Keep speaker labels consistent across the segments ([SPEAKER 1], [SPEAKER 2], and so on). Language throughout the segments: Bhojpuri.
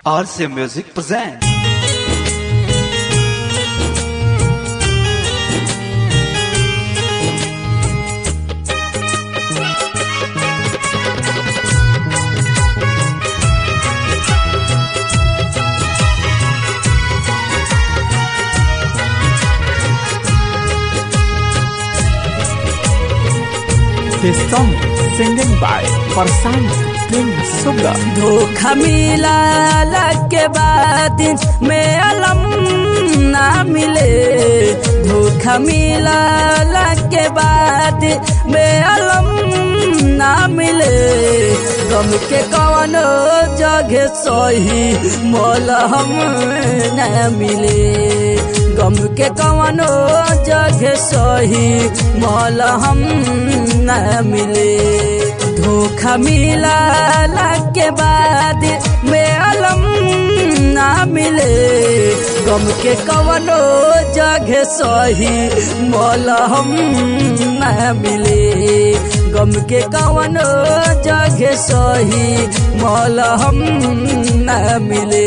[SPEAKER 1] RC Music presents.
[SPEAKER 2] This song is singing by Farsan King Suga.
[SPEAKER 3] धोखा मिला के बाद में अलम ना मिले धोखा मिला के बाद में अलम ना मिले गम के कवनो जगह सही मोल हम ना मिले गम के कवनो जगह सही मोल हम ना मिले धोखा मिला के बाद में अलम ना मिले गम के कवनो जगह सही मोल हम ना मिले गम के कवनो जगह सही मोल हम ना मिले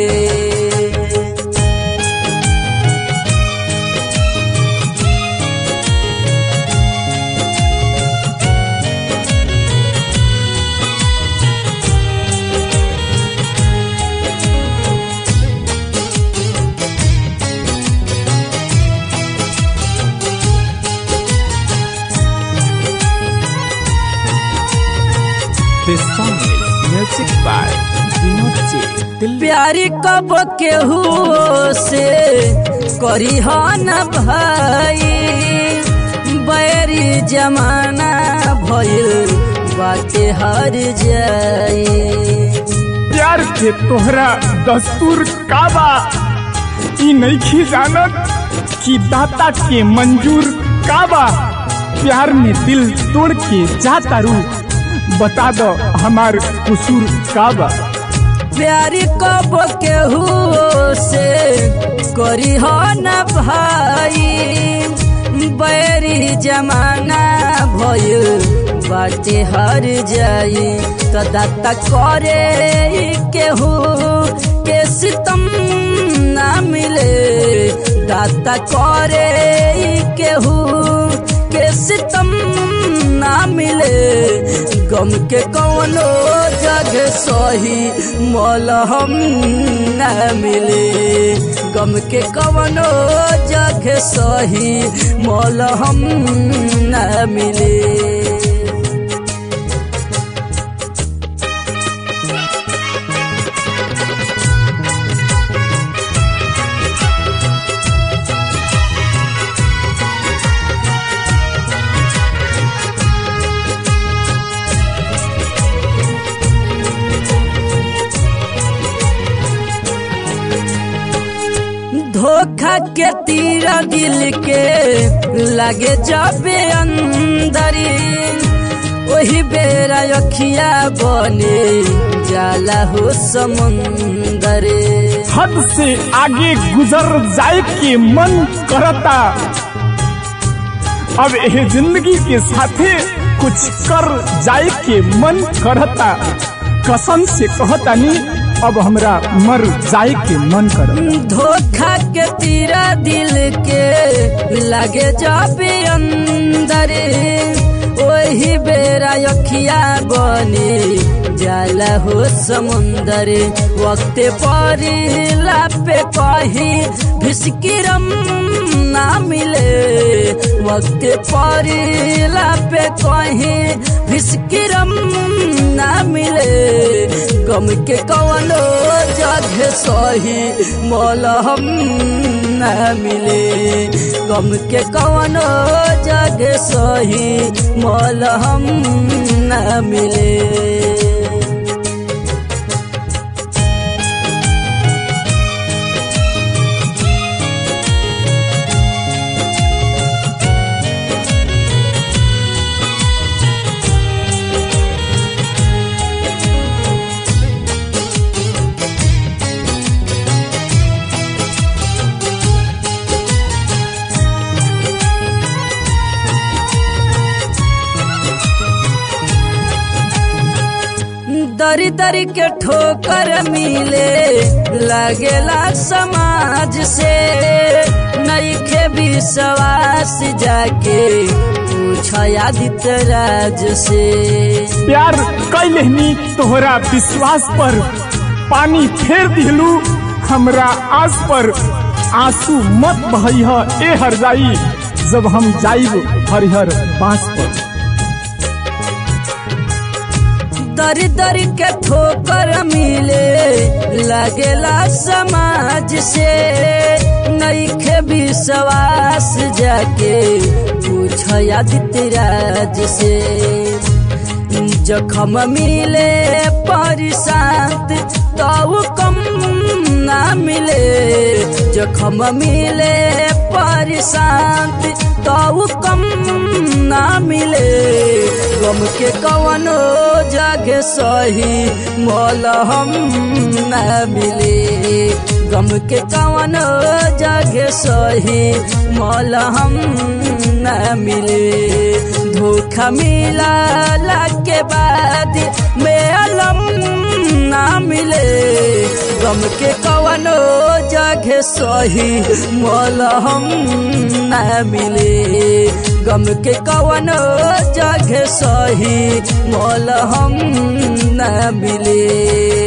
[SPEAKER 2] This song is music by Vinod J. Dilli.
[SPEAKER 3] प्यारी कब केहू से करी हो न भाई बैरी जमाना भइल बाटे हर जाई
[SPEAKER 2] प्यार के तोहरा दस्तूर का बा ई नइखी जानत कि दाता के मंजूर का बा प्यार में दिल तोड़ के जाता रू बता दो हमार कसूर का बा
[SPEAKER 3] प्यारी कब केहू से करी हो न भाई बैरी जमाना भइल बाटे हर जाई तो दाता करे केहू के सितम ना मिले दाता करे केहू के सितम ना मिले गम के कौनो जगह सही मोल हम ना मिले गम के कौनो जगह सही मोल हम ना मिले धोखा के तीरा दिल के लगे जाबे अंदरी वही बेरा अखिया बने जाला हो समुंदरे
[SPEAKER 2] हद से आगे गुजर जाए के मन करता अब यह जिंदगी के साथे कुछ कर जाए के मन करता कसम से कहता नहीं अब हमरा मर जाए के मन करता
[SPEAKER 3] धोखा के तीरा दिल के लगे जाबे अंदरे वही बेरा अखिया बने जाला हो समुंदर वक्त परिला पे कही भिसकिरम ना मिले वक्त परिला पे कही भिसकिरम ना मिले गम के कवनो जगह सही मोल हम ना मिले गम के कवनो जगह सही मोल हम ना मिले दरी दरी के ठोकर मिले लगेला समाज से नईखे विश्वास जाके पूछ आदित्य राज से
[SPEAKER 2] प्यार कैलहनी तोहरा विश्वास पर पानी फेर दिलू हमरा आस पर आंसू मत बहैह ए हर जाई जब हम जाइब हरिहर बांस पर
[SPEAKER 3] दरी दरी के ठोकर मिले लगेला समाज से नईखे विश्वास जाके पूछ आदित्य राज से जखम मिले परिशांत तो कम ना मिले जखम मिले परिशांत तो कम ना मिले गम के कवनो जगह सही मोल हम ना मिले गम के कवनो जगह सही मोल हम ना मिले धोखा मिला के बाद में अलम ना मिले गम के कवनो जगह सही मोल हम ना मिले गम के कवनो जगह सही मोल हम ना मिले